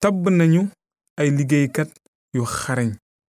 tabb nañu ay liggéeykat yu xarañ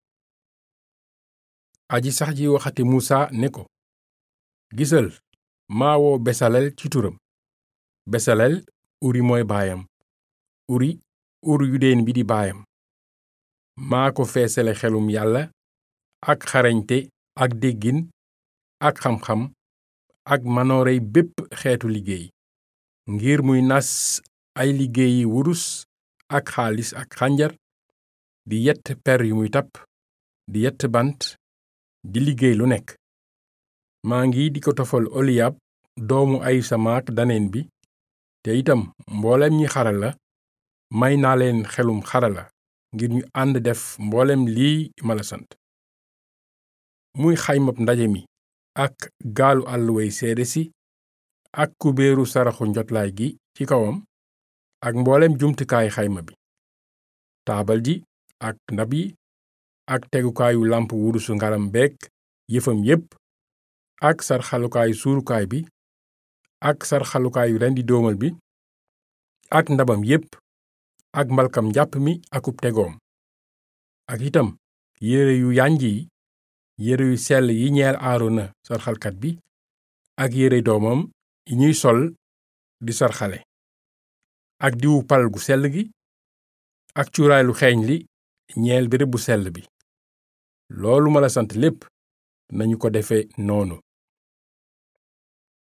aji sax ji waxati musa ne ko gisal maa woo besalel ci turam besalel uri mooy baayam uri ur yudeen bi di baayam maa ko feesale xelum yàlla ak xarañte ak déggin ak xam-xam ak manoorey bépp xeetu liggéey ngir muy nas ay liggéeyi wurus ak xaalis ak xànjar di yett per yu muy tapp di yett bant di liggéey lu nekk maa ngi di ko tofal oliyab doomu ayisamaak daneen bi te itam mboolem ñi xarala may naa leen xelum xarala ngir ñu ànd def mboolem lii ma la sant muy xaymab ndaje mi ak gaalu àlluway seede si ak kubéeru saraxu njotlaay gi ci kawam ak mboolem jumtukaay xayma bi taabal ji ak ndab yi ak tegukaayu làmp wurusu ngaram beek yëfam yépp ak sarxalukaayu suurukaay bi ak sarxalukaayu rendi doomal bi ak ndabam yépp ak mbalkam njàpp mi akub tegoom ak itam yére yu yànj yi yére yu sell yi ñeel aarona sarxalkat bi ak yére doomam yi ñuy sol di sarxale ak diwu pal gu sell gi ak cuuraay lu xeeñ li ñeel béréb bu sell bi loolu ma la sant lépp nañu ko defe noonu